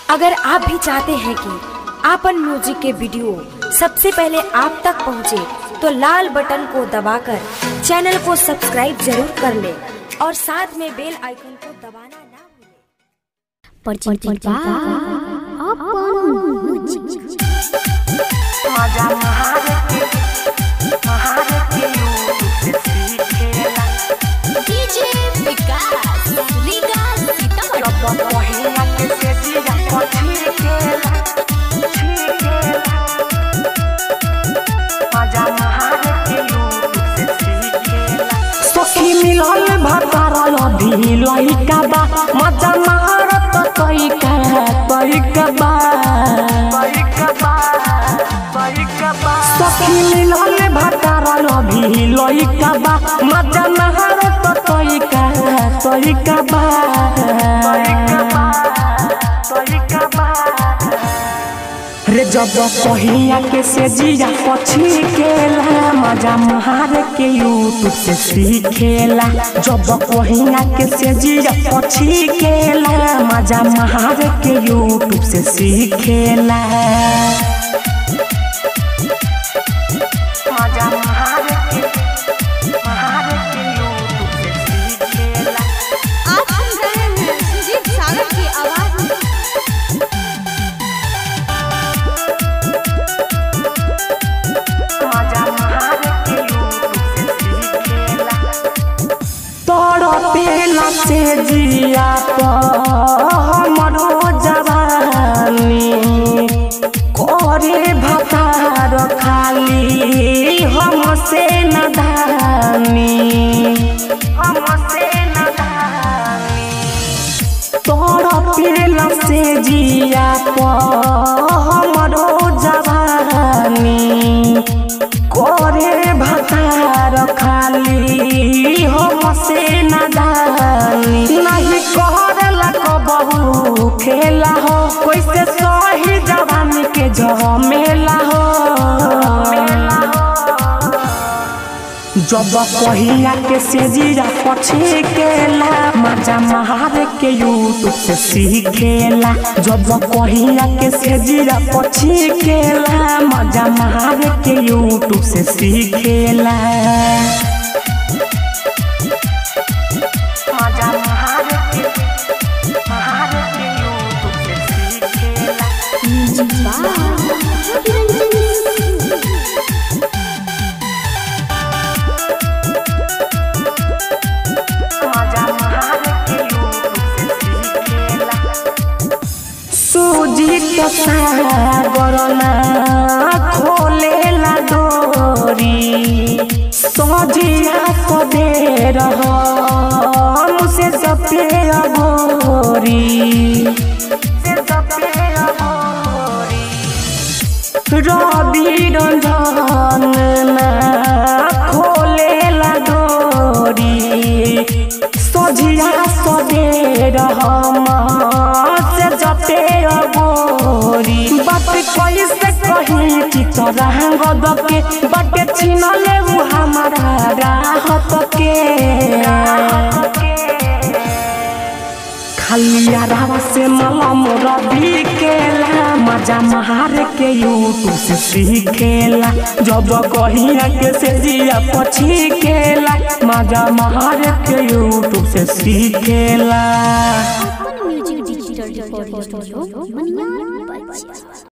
अगर आप भी चाहते हैं कि आपन म्यूजिक के वीडियो सबसे पहले आप तक पहुंचे, तो लाल बटन को दबाकर चैनल को सब्सक्राइब जरूर कर ले और साथ में बेल आइकन को दबाना ना भूलें। परिचित बा अपन म्यूजिक मजा महारती महारती यूट्यूब से सीखेला डीजे विकास रीगा सीतामढ़ी रब पहिला के से जिया पछी केला छीकेला मजा महारती यूट्यूब से सीखेला सखी मिलल भतार अभी लइका बा मजा महारत तइका तइका बा तइका बा तइका बा सखी मिलल भतार अभी लइका बा मजा महारत तइका तइका बा तइका बा तइका बा रे जब पहिया के से जिया पछी केला मजा महार के यूट्यूब से सीखेला जब पहिया के से जिया पछी केला मजा महार के यूट्यूब से सीखेला मजा महार के महार के यूट्यूब से सीखेला आप सुन रहे हैं सुजीत सागर की आवाज में मजा महार के यूट्यूब से सीखेला तड़पेला से जिया हमरो जवानी करे भतार खाली हमसे नदानी हमसे नदानी तड़पेला से जिया हमरो जवानी करे भतार खाली हमसे नदानी नहीं करला कबहू खेला हो कैसे सही जवानी के झमेला हो जब पहिया के से जीरा पछे केला मजा महार के यूट्यूब से सीखेला जब पहिया के से जीरा पछे केला मजा महार के यूट्यूब से सीखेला मजा महार के महार के यूट्यूब से सीखेला म्यूजिक बा मजा महार के यूट्यूब से सीखेला सूजी के सागरना खोलेला डोरी सजिया को दे रहो मुझसे सपे अगोरी से सपे अगोरी रवि रंजन ना खोलेला डोरी सजिया सदे रहम से जते अगोरी बात कैसे कही चितरंग दके बाटे छिनले उ हमारा राहत के खाली आरावा से मलम रवि केला मजा महार के यूट्यूब से सीखेला जब कहिया के से जिया पछी केला मजा महार के यूट्यूब से सीखेला अपन music digital recording studio Maniyar बच्चा